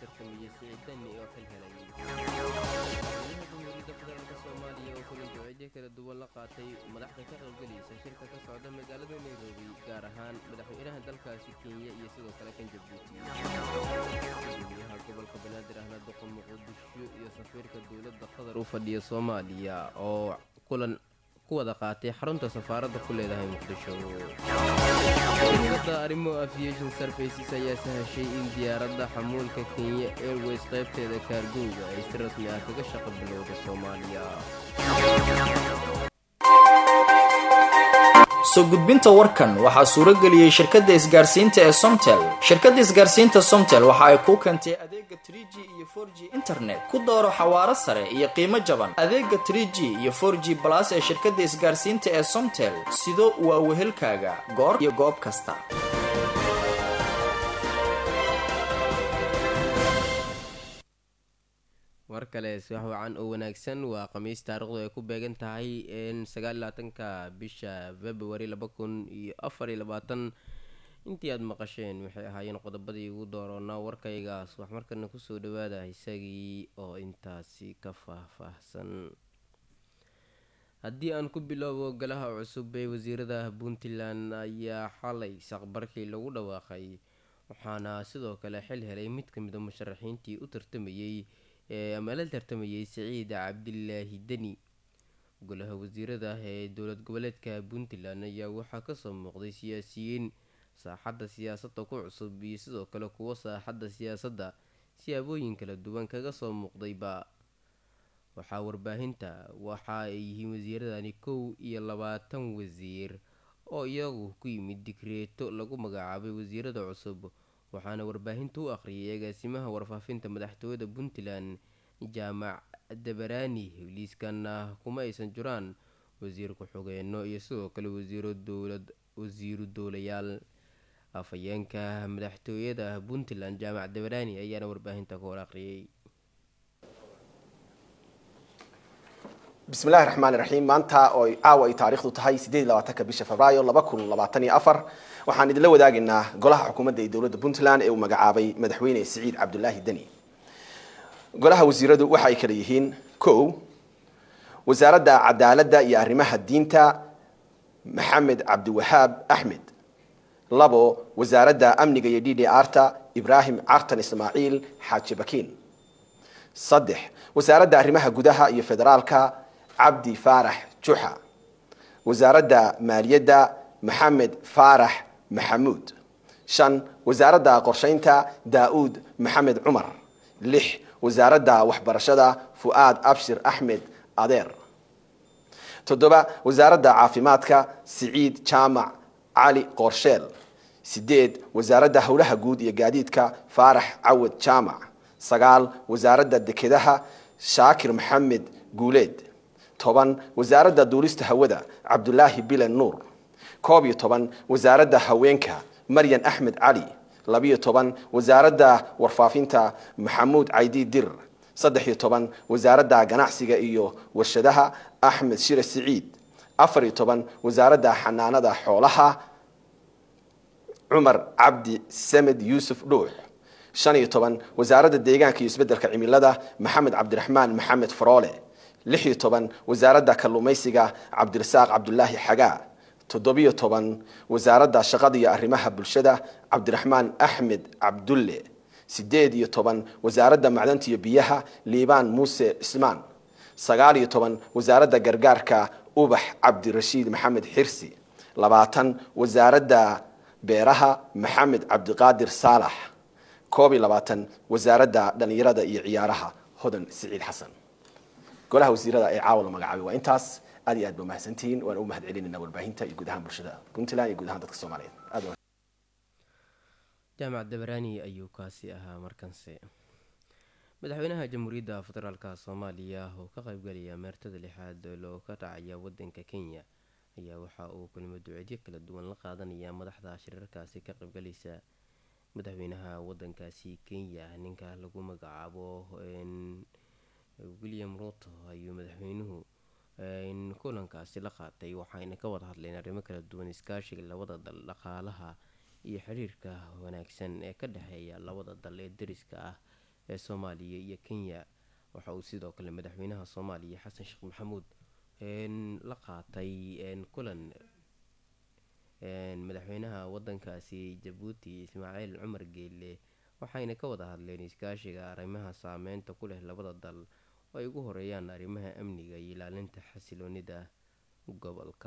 tartamaya siciid dani oo xil helay madaxweynaha jamhuuriyadda federaalk soomaaliya oo kulan duceedyo kala duwan la qaatay madaxda ka qaybgelaysa shirka ka socda magaalada nairobi gaar ahaan madaxweynaha dalkaasi kenya iyo sidoo kale kan jabuuti gudoomiyaha gobolka banaadir ahna duqa muqdisho iyo safiirka dowladda qatar u fadhiya soomaaliya oo kulan ku wada qaatay xarunta safaaradda ku leedahay muqdisho shirkadda arrimo aviation services ayaa sahashay in diyaaradda xamuulka kenya airways qaybteeda kaargowga ay si rasmi ah kaga shaqo bilowda soomaaliya soo gudbinta warkan waxaa suuro geliyey shirkadda isgaarsiinta ee somtel shirkadda isgaarsiinta somtel waxa ay kuu keentay adeega 3g iyo 4g internet ku dooro xawaaro sare iyo qiimo jaban adeega 3g iyo 4g balas ee shirkadda isgaarsiinta ee somtel sido waa wehelkaaga goor iyo goob kasta war kale subax wacan oo wanaagsan waa khamiis taarikhdu ay ku beegan tahay sagaalaatanka bisha februari laba kun iyo afar iyo labaatan intii aada maqasheen waxay ahaayeen qodobadii ugu dooroonaa warkaygaas wax markana kusoo dhawaada isagii oo intaasi ka faahfaahsan haddii aan ku bilowbo golaha cusub ee wasiirada puntland ayaa xalay saqbarkii lagu dhawaaqay waxaana sidoo kale xil helay mid kamida musharaxiintii u tartamayey ama la tartamayay siciid cabdilaahi deni golaha wasiirada ee dowlad goboleedka puntland ayaa waxaa kasoo muuqday siyaasiyiin saaxadda siyaasadda ku cusub iyo sidoo kale kuwo saaxadda siyaasadda siyaabooyin kala duwan kaga soo muuqdayba waxaa warbaahinta waxa ay yihiin wasiiradani kow iyo labaatan wasiir oo iyagu ku yimid digreeto lagu magacaabay wasiirada cusub waxaana warbaahinta u akhriyay agaasimaha warfaafinta madaxtooyada puntland jaamac dabaraani liiskana kuma aysan jiraan wasiir ku-xigeenno iyo sidoo kale wasiiro dowlad wasiiru dowlayaal afhayeenka madaxtooyada puntland jaamac dabaraani ayaana warbaahinta ka hor akhriyay bismillahi raxmaan raxiim maanta oo caawa ay taariikhdu tahay sideed labaatanka bisha febraayo laba kun labaatan iyo afar waxaan idinla wadaagaynaa golaha xukuumadda ee dowladda puntland ee uu magacaabay madaxweyne siciid cabdulaahi deni golaha wasiiradu waxa ay kala yihiin kow wasaaradda cadaaladda iyo arrimaha diinta maxamed cabdiwahaab axmed labo wasaaradda amniga iyo d d arta ibraahim cartan ismaaciil xaaji bakiin saddex wasaaradda arrimaha gudaha iyo federaalka cabdi faarax juxa wasaaradda maaliyadda maxamed faarax maxamuud shan wasaaradda qorshaynta daa-uud maxamed cumar lix wasaaradda waxbarashada fu'aad abshir axmed adeer toddoba wasaaradda caafimaadka siciid jaamac cali qoorsheel sideed wasaaradda howlaha guud iyo gaadiidka faarax cawad jaamac sagaal wasaaradda dekedaha shaakir maxamed guuleed toban wasaaradda duulista hawada cabdulaahi bilen nuur koob iyo toban wasaaradda haweenka maryan axmed cali labiyo toban wasaaradda warfaafinta maxamuud caydi dir saddex iyo toban wasaaradda ganacsiga iyo warshadaha axmed shire siciid afar iyo toban wasaaradda xanaanada xoolaha cumar cabdi samed yuusuf dhuux shan iyo toban wasaaradda deegaanka iyo isbeddelka cimilada maxamed cabdiraxmaan maxamed faroole lix iyo toban wasaaradda kalluumaysiga cabdirasaaq cabdulaahi xagaa toddobiyo toban wasaaradda shaqada iyo arrimaha bulshada cabdiraxmaan axmed cabdulle sideed iyo toban wasaaradda macdanta iyo biyaha liibaan muuse cismaan sagaal iyo toban wasaaradda gargaarka ubax cabdirashiid maxamed xirsi labaatan wasaaradda beeraha maxamed cabdiqaadir saalax koob iyo labaatan wasaaradda dhallinyarada iyo ciyaaraha hodan siciid xasan golaha wasiirada ee caawa la magacaabay waa intaas aad iyo aad ba mahadsantihiin waan u mahad celinayna warbaahinta iyo guud ahaan bulshada puntland iyo guud ahaan dadka soomaaliyeed aad jaamac dabaraani ayuu kaasi ahaa markanse madaxweynaha jamhuuriyadda federaalka soomaaliya oo ka qaybgalaya meertada lixaad loo ka dhacaya wadanka kenya ayaa waxa uu kulmo duceedyo kala duwan la qaadanaya madaxda shirarkaasi ka qaybgalaysa madaxweynaha wadankaasi kenya ninka lagu magacaabo william ruto ayuu madaxweynuhu kulankaasi la qaatay waxayna ka wada hadleen arrimo kala duwan iskaashiga labada dal dhaqaalaha iyo xiriirka wanaagsan ee ka dhexeeya labada dal ee dariska ah ee soomaaliya iyo kenya waxa uu sidoo kale madaxweynaha soomaaliya xasan sheekh maxamuud la qaatay kulan madaxweynaha wadankaasi jabuuti ismaaciil cumar geelle waxayna ka wada hadleen iskaashiga arrimaha saameynta ku leh labada dal oo ay ugu horeeyaan arrimaha amniga iyo ilaalinta xasiloonida gobolka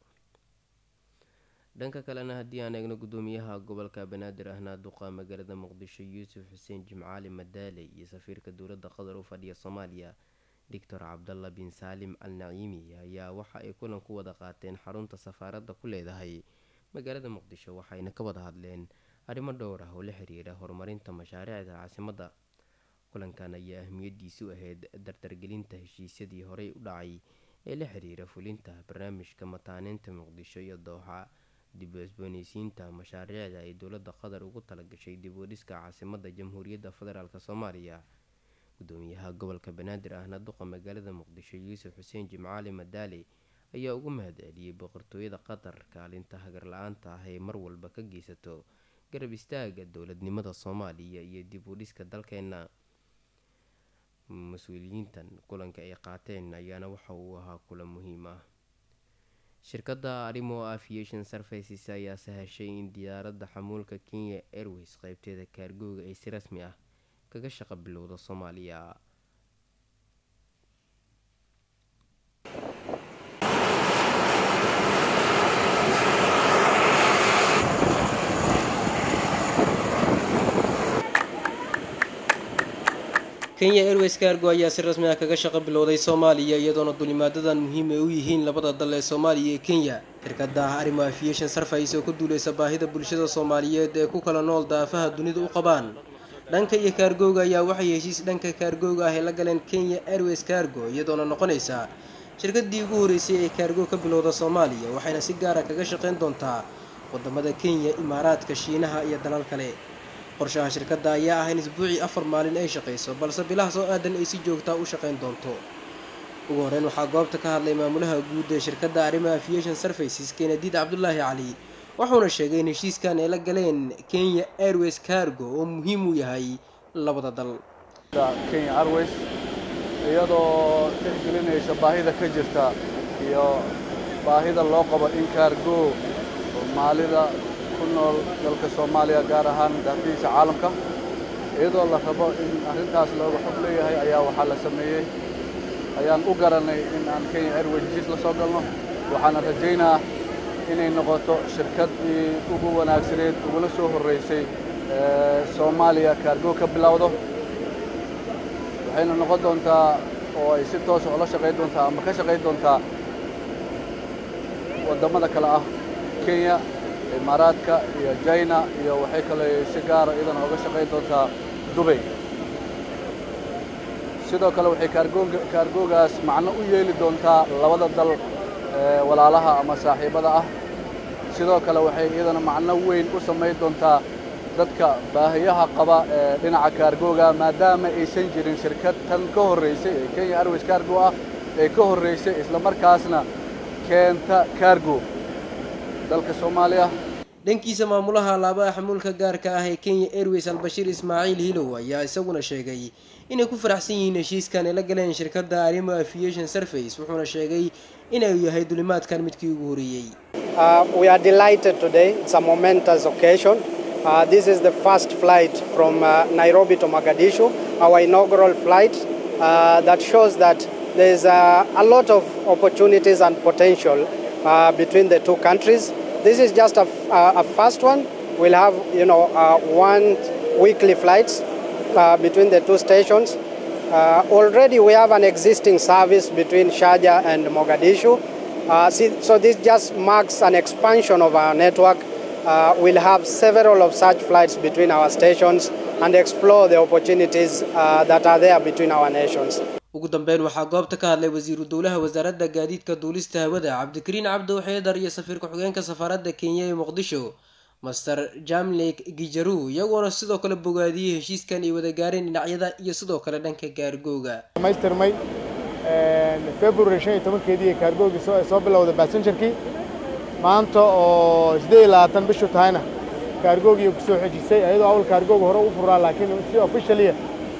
dhanka kalena haddii aan eegno gudoomiyaha gobolka banaadir ahna duqa magaalada muqdisho yuusuf xuseen jimcaali madaale iyo safiirka dowladda qatar u fadhiya soomaaliya doctor cabdalla bin saalim al naciimi ayaa waxa ay kulan ku wada qaateen xarunta safaaradda ku leedahay magaalada muqdisho waxayna ka wada hadleen arrimo dhowr ah oo la xiriira horumarinta mashaariicda caasimadda kulankan ayaa ahmiyadiisu ahayd dardargelinta heshiisyadii horey u dhacay ee la xiriira fulinta barnaamijka mataaneynta muqdisho iyo dooxa dib u cusbooneysiinta mashaariicda ay dowladda qatar ugu talagashay dib u dhiska caasimadda jamhuuriyadda federaalk soomaaliya gudoomiyaha gobolka banaadir ahna duqa magaalada muqdisho yuusuf xuseen jimcaali madaale ayaa ugu mahad celiyey boqortooyada qatar kaalinta hagar la-aanta ah ee mar walba ka geysato garab istaaga dowladnimada soomaaliya iyo dib u dhiska dalkeena mas-uuliyiintan kulanka ay qaateen ayaana waxa uu ahaa kulan muhiim ah shirkadda arimo aviation services ayaa sahashay in diyaaradda xamuulka kenya airways qeybteeda kaargooga ay si rasmi ah kaga shaqo bilowda soomaaliya kenya airways kaargo ayaa si rasmi ah kaga shaqo bilowday soomaaliya iyadoona dulimaadadan muhiim ay u yihiin labada dal ee soomaaliya iyo kenya shirkadda arimo aviation service oo ka duuleysa baahida bulshada soomaaliyeed ee ku kala nool daafaha dunida u qabaan dhanka iyo kaargooga ayaa waxay heshiis dhanka kaargooga ah ay la galeen kenya airways kaargo iyadoona noqonaysa shirkadii ugu horeysay ee kaargo ka bilowda soomaaliya waxayna si gaara kaga shaqeyn doontaa wadamada kenya imaaraadka shiinaha iyo dalal kale qorshaha shirkadda ayaa ah in isbuucii afar maalin ay shaqayso balse bilaha soo aadan ay si joogtaa u shaqayn doonto ugu horeyn waxaa goobta ka hadlay maamulaha guud ee shirkadda arrimo aviation services kenadiid cabdulaahi cali wuxuuna sheegay in heshiiskan ay la galeen kenya airways cargo oo muhiim u yahay labada dal kenya airways iyadoo tixgelinaysa baahida ka jirta iyo baahida loo qabo in kaargo soomaalida ku nool dalka soomaaliya gaar ahaan daafihiisa caalamka iyadoo la rabo in arrintaas looga xog leeyahay ayaa waxaa la sameeyey ayaan u garanay in aan kenya airways heshiis la soo galno waxaana rajaynaa inay noqoto shirkaddii ugu wanaagsaneed ugula soo horraysay soomaaliya kaargo ka bilowdo waxayna noqon doontaa oo ay si toosa ula shaqayn doontaa ama ka shaqayn doontaa waddamada kale ah kenya imaaraadka iyo jina iyo waxay kale si gaara iyadana oga shaqayn doontaa dubay sidoo kale waxay kaargoga kaargoogaas macno u yeeli doontaa labada dal walaalaha ama saaxiibada ah sidoo kale waxay iyadana macno weyn u samayn doontaa dadka baahiyaha qaba ee dhinaca kaargooga maadaama aysan jirin shirkad tan ka horraysay ee kenya airways kaargo ah ee ka horraysay islamarkaasna keenta kaargo dalka soomaaliya dhankiisa maamulaha alaabaha xamuulka gaarka ah ee kenya airways albashiir ismaaciil hilow ayaa isaguna sheegay inay ku faraxsan yihiin heshiiskan ay la galeen shirkadda arimo aviation service wuxuuna sheegay inuu yahay dulimaadkan midkii ugu horeeyey we are delighted today it's a momentous occasion uh, this is the first flight from uh, nairobi to mogadishu our inaugural flight uh, that shows that there's uh, a lot of opportunities and potential uh, between the two countries this is just a, a, a first one we'll have you know uh, one weekly flights uh, between the two stations. Uh, already we have an existing service between Sharjah and Mogadishu. Uh, see, so this just marks an expansion of our network. Uh, we'll have several of such flights between our stations and explore the opportunities uh, that are there between our nations. ugu dambeyn waxaa goobta ka hadlay wasiiru dowlaha wasaaradda gaadiidka duulista hawada cabdikariin cabdo xeedar iyo safiirka xogeenka safaaradda kenya ee muqdisho master jamlek gijaru iyagoona sidoo kale bogaadiyey heshiiskan ay wada gaareen dhinacyada iyo sidoo kale dhanka gaargooga dhamaystirmay february shan iyo tobankeedii kaargoogii soo soo bilowday basenjarkii maanta oo siddeed iyo labaatan bishu tahayna kaargoogii ku soo xejisay ayadoo awal kaargooga hore u furaa laakiin si officialiya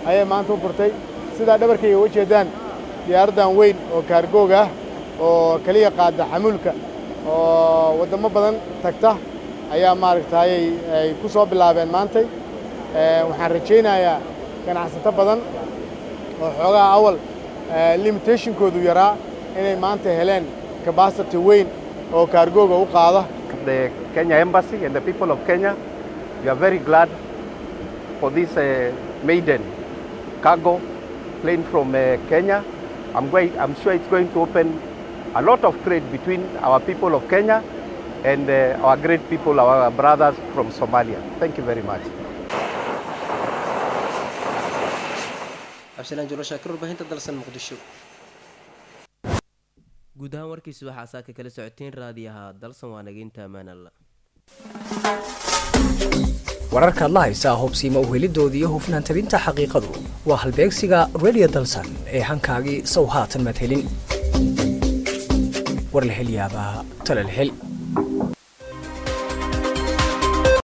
ayay maanta u furtay sidaa dhabarkayga uga jeedaan diyaaraddan weyn oo kaargoog ah oo keliya qaada xamuulka oo waddamo badan tagta ayaa maaragtayay ay ku soo bilaabeen maantay waxaan rajaynayaa ganacsato badan oo xoogaha awal limitationkoodu yaraa inay maanta heleen capacity weyn oo kaargooga u qaada the Kenya Embassy and the people of Kenya. We are very glad for this uh, maiden cargo plane from uh, Kenya. I'm, going, I'm sure it's going to open a lot of trade between our people of Kenya and uh, our great people, our brothers from Somalia. Thank you very much. cabdisalaan jolo shaakir warbaahinta dalsan muqdisho guud ahaan warkiisa waxaa saaka kala socoteen raadiyaha dalsan waa nageynta amaanalla wararkaad la haysaa hubsiima uhelidooda iyo hufnaan tabinta xaqiiqadu waa halbeegsiga radio dalsan ee hankaagii sow haatan madhelin war la hel yaabaa tala la hel